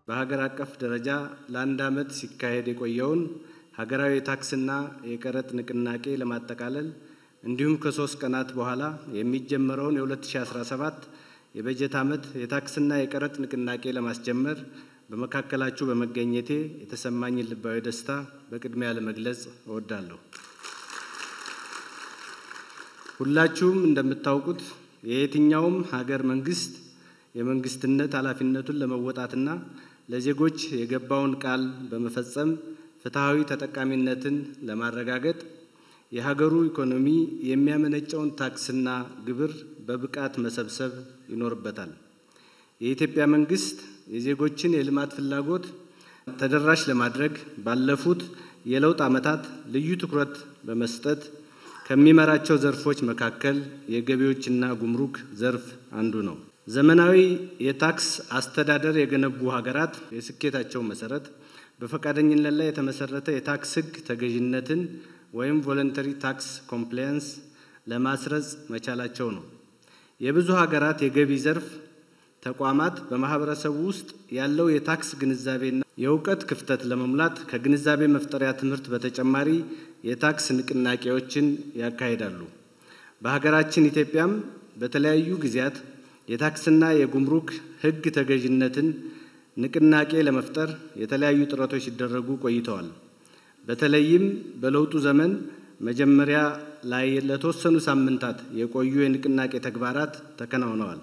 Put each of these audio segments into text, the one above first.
በሀገር አቀፍ ደረጃ ለአንድ ዓመት ሲካሄድ የቆየውን ሀገራዊ የታክስና የቀረጥ ንቅናቄ ለማጠቃለል እንዲሁም ከሶስት ቀናት በኋላ የሚጀመረውን የ2017 የበጀት ዓመት የታክስና የቀረጥ ንቅናቄ ለማስጀመር በመካከላችሁ በመገኘቴ የተሰማኝን ልባዊ ደስታ በቅድሚያ ለመግለጽ እወዳለሁ። ሁላችሁም እንደምታውቁት የየትኛውም ሀገር መንግስት የመንግስትነት ኃላፊነቱን ለመወጣትና ለዜጎች የገባውን ቃል በመፈጸም ፍትሐዊ ተጠቃሚነትን ለማረጋገጥ የሀገሩ ኢኮኖሚ የሚያመነጨውን ታክስና ግብር በብቃት መሰብሰብ ይኖርበታል። የኢትዮጵያ መንግስት የዜጎችን የልማት ፍላጎት ተደራሽ ለማድረግ ባለፉት የለውጥ ዓመታት ልዩ ትኩረት በመስጠት ከሚመራቸው ዘርፎች መካከል የገቢዎችና ጉምሩክ ዘርፍ አንዱ ነው። ዘመናዊ የታክስ አስተዳደር የገነቡ ሀገራት የስኬታቸው መሰረት በፈቃደኝነት ላይ የተመሰረተ የታክስ ሕግ ተገዥነትን ወይም ቮለንተሪ ታክስ ኮምፕላያንስ ለማስረጽ መቻላቸው ነው። የብዙ ሀገራት የገቢ ዘርፍ ተቋማት በማህበረሰቡ ውስጥ ያለው የታክስ ግንዛቤና የእውቀት ክፍተት ለመሙላት ከግንዛቤ መፍጠሪያ ትምህርት በተጨማሪ የታክስ ንቅናቄዎችን ያካሂዳሉ። በሀገራችን ኢትዮጵያም በተለያዩ ጊዜያት የታክስና የጉምሩክ ሕግ ተገዥነትን ንቅናቄ ለመፍጠር የተለያዩ ጥረቶች ሲደረጉ ቆይተዋል። በተለይም በለውጡ ዘመን መጀመሪያ ላይ ለተወሰኑ ሳምንታት የቆዩ የንቅናቄ ተግባራት ተከናውነዋል።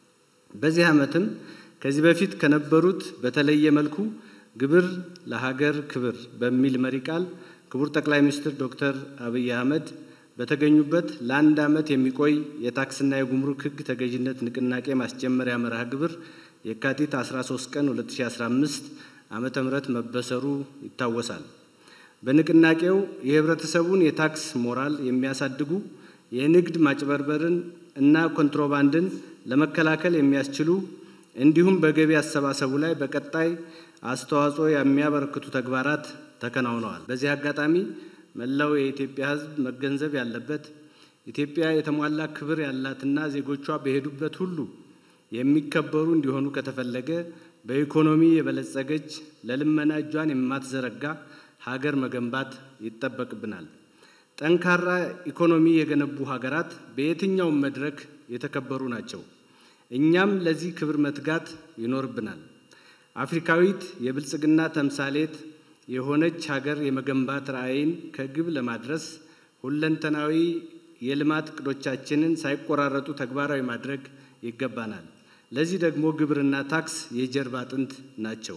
በዚህ ዓመትም ከዚህ በፊት ከነበሩት በተለየ መልኩ ግብር ለሀገር ክብር በሚል መሪ ቃል ክቡር ጠቅላይ ሚኒስትር ዶክተር አብይ አህመድ በተገኙበት ለአንድ ዓመት የሚቆይ የታክስና የጉምሩክ ሕግ ተገዥነት ንቅናቄ ማስጀመሪያ መርሃ ግብር የካቲት 13 ቀን 2015 ዓመተ ምህረት መበሰሩ ይታወሳል። በንቅናቄው የህብረተሰቡን የታክስ ሞራል የሚያሳድጉ የንግድ ማጭበርበርን እና ኮንትሮባንድን ለመከላከል የሚያስችሉ እንዲሁም በገቢ አሰባሰቡ ላይ በቀጣይ አስተዋጽኦ የሚያበረክቱ ተግባራት ተከናውነዋል። በዚህ አጋጣሚ መላው የኢትዮጵያ ሕዝብ መገንዘብ ያለበት ኢትዮጵያ የተሟላ ክብር ያላትና ዜጎቿ በሄዱበት ሁሉ የሚከበሩ እንዲሆኑ ከተፈለገ በኢኮኖሚ የበለጸገች ለልመና እጇን የማትዘረጋ ሀገር መገንባት ይጠበቅብናል። ጠንካራ ኢኮኖሚ የገነቡ ሀገራት በየትኛውም መድረክ የተከበሩ ናቸው። እኛም ለዚህ ክብር መትጋት ይኖርብናል። አፍሪካዊት የብልጽግና ተምሳሌት የሆነች ሀገር የመገንባት ራዕይን ከግብ ለማድረስ ሁለንተናዊ የልማት እቅዶቻችንን ሳይቆራረጡ ተግባራዊ ማድረግ ይገባናል። ለዚህ ደግሞ ግብርና ታክስ የጀርባ አጥንት ናቸው።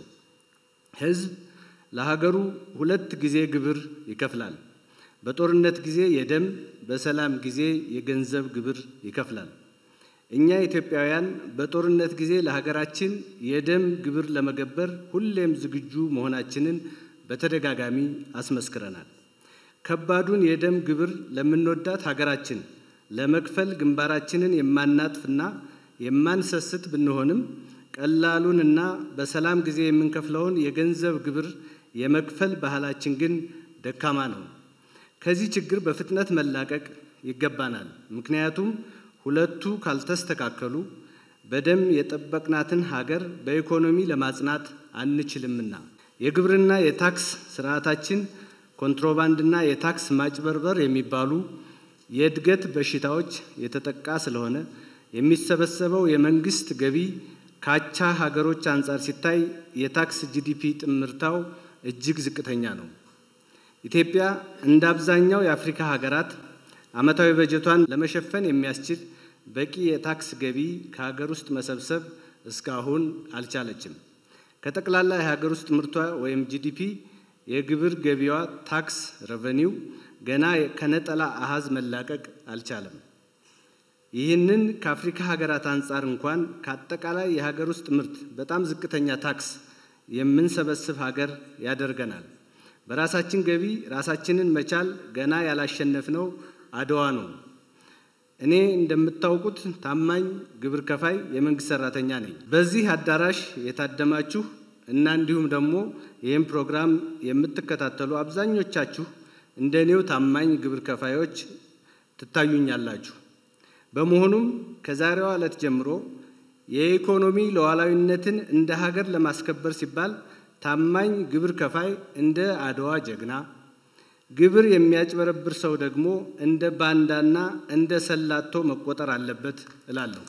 ሕዝብ ለሀገሩ ሁለት ጊዜ ግብር ይከፍላል። በጦርነት ጊዜ የደም፣ በሰላም ጊዜ የገንዘብ ግብር ይከፍላል። እኛ ኢትዮጵያውያን በጦርነት ጊዜ ለሀገራችን የደም ግብር ለመገበር ሁሌም ዝግጁ መሆናችንን በተደጋጋሚ አስመስክረናል። ከባዱን የደም ግብር ለምንወዳት ሀገራችን ለመክፈል ግንባራችንን የማናጥፍና የማንሰስት ብንሆንም ቀላሉን እና በሰላም ጊዜ የምንከፍለውን የገንዘብ ግብር የመክፈል ባህላችን ግን ደካማ ነው። ከዚህ ችግር በፍጥነት መላቀቅ ይገባናል። ምክንያቱም ሁለቱ ካልተስተካከሉ በደም የጠበቅናትን ሀገር በኢኮኖሚ ለማጽናት አንችልምና። የግብርና የታክስ ስርዓታችን ኮንትሮባንድና የታክስ ማጭበርበር የሚባሉ የእድገት በሽታዎች የተጠቃ ስለሆነ የሚሰበሰበው የመንግስት ገቢ ካቻ ሀገሮች አንጻር ሲታይ የታክስ ጂዲፒ ጥምርታው እጅግ ዝቅተኛ ነው። ኢትዮጵያ እንደ አብዛኛው የአፍሪካ ሀገራት ዓመታዊ በጀቷን ለመሸፈን የሚያስችል በቂ የታክስ ገቢ ከሀገር ውስጥ መሰብሰብ እስካሁን አልቻለችም። ከጠቅላላ የሀገር ውስጥ ምርቷ ወይም ጂዲፒ የግብር ገቢዋ ታክስ ረቨኒው ገና ከነጠላ አሃዝ መላቀቅ አልቻለም። ይህንን ከአፍሪካ ሀገራት አንጻር እንኳን ከአጠቃላይ የሀገር ውስጥ ምርት በጣም ዝቅተኛ ታክስ የምንሰበስብ ሀገር ያደርገናል። በራሳችን ገቢ ራሳችንን መቻል ገና ያላሸነፍነው አድዋ ነው። እኔ እንደምታውቁት ታማኝ ግብር ከፋይ የመንግስት ሰራተኛ ነኝ። በዚህ አዳራሽ የታደማችሁ እና እንዲሁም ደግሞ ይህም ፕሮግራም የምትከታተሉ አብዛኞቻችሁ እንደ እኔው ታማኝ ግብር ከፋዮች ትታዩኛላችሁ። በመሆኑም ከዛሬዋ ዕለት ጀምሮ የኢኮኖሚ ሉዓላዊነትን እንደ ሀገር ለማስከበር ሲባል ታማኝ ግብር ከፋይ እንደ አድዋ ጀግና፣ ግብር የሚያጭበረብር ሰው ደግሞ እንደ ባንዳና እንደ ሰላቶ መቆጠር አለበት እላለሁ።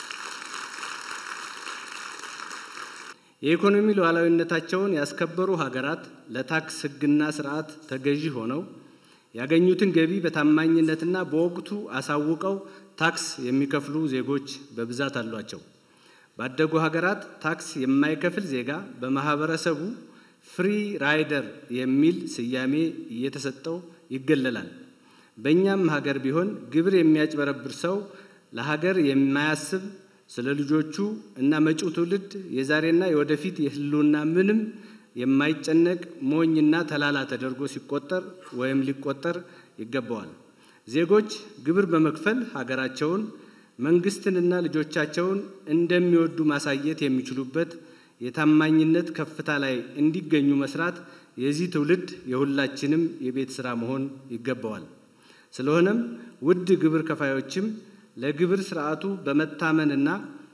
የኢኮኖሚ ሉዓላዊነታቸውን ያስከበሩ ሀገራት ለታክስ ሕግና ስርዓት ተገዢ ሆነው ያገኙትን ገቢ በታማኝነትና በወቅቱ አሳውቀው ታክስ የሚከፍሉ ዜጎች በብዛት አሏቸው። ባደጉ ሀገራት ታክስ የማይከፍል ዜጋ በማህበረሰቡ ፍሪ ራይደር የሚል ስያሜ እየተሰጠው ይገለላል። በእኛም ሀገር ቢሆን ግብር የሚያጭበረብር ሰው ለሀገር የማያስብ ስለ ልጆቹ እና መጪው ትውልድ የዛሬና የወደፊት የህልውና ምንም የማይጨነቅ ሞኝና ተላላ ተደርጎ ሲቆጠር ወይም ሊቆጠር ይገባዋል። ዜጎች ግብር በመክፈል ሀገራቸውን መንግስትንና ልጆቻቸውን እንደሚወዱ ማሳየት የሚችሉበት የታማኝነት ከፍታ ላይ እንዲገኙ መስራት የዚህ ትውልድ የሁላችንም የቤት ስራ መሆን ይገባዋል። ስለሆነም ውድ ግብር ከፋዮችም ለግብር ስርዓቱ በመታመንና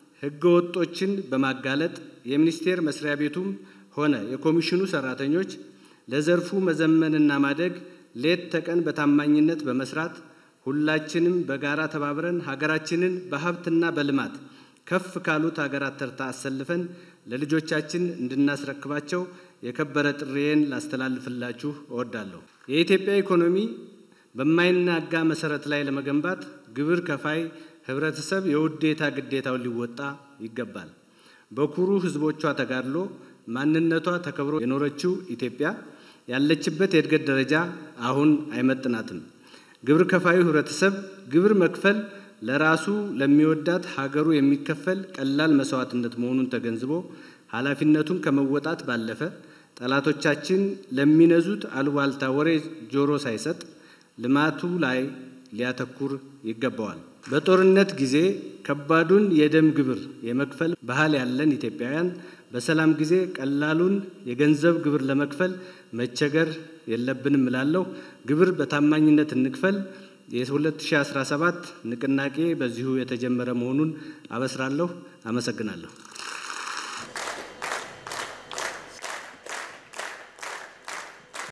ህገወጦችን በማጋለጥ የሚኒስቴር መስሪያ ቤቱም ሆነ የኮሚሽኑ ሰራተኞች ለዘርፉ መዘመንና ማደግ ሌት ተቀን በታማኝነት በመስራት ሁላችንም በጋራ ተባብረን ሀገራችንን በሀብትና በልማት ከፍ ካሉት ሀገራት ተርታ አሰልፈን ለልጆቻችን እንድናስረክባቸው የከበረ ጥሪዬን ላስተላልፍላችሁ እወዳለሁ። የኢትዮጵያ ኢኮኖሚ በማይናጋ መሰረት ላይ ለመገንባት ግብር ከፋይ ህብረተሰብ የውዴታ ግዴታውን ሊወጣ ይገባል። በኩሩ ህዝቦቿ ተጋድሎ ማንነቷ ተከብሮ የኖረችው ኢትዮጵያ ያለችበት የእድገት ደረጃ አሁን አይመጥናትም። ግብር ከፋዩ ህብረተሰብ ግብር መክፈል ለራሱ ለሚወዳት ሀገሩ የሚከፈል ቀላል መስዋዕትነት መሆኑን ተገንዝቦ ኃላፊነቱን ከመወጣት ባለፈ ጠላቶቻችን ለሚነዙት አሉባልታ ወሬ ጆሮ ሳይሰጥ ልማቱ ላይ ሊያተኩር ይገባዋል። በጦርነት ጊዜ ከባዱን የደም ግብር የመክፈል ባህል ያለን ኢትዮጵያውያን በሰላም ጊዜ ቀላሉን የገንዘብ ግብር ለመክፈል መቸገር የለብንም እላለሁ። ግብር በታማኝነት እንክፈል። የ2017 ንቅናቄ በዚሁ የተጀመረ መሆኑን አበስራለሁ። አመሰግናለሁ።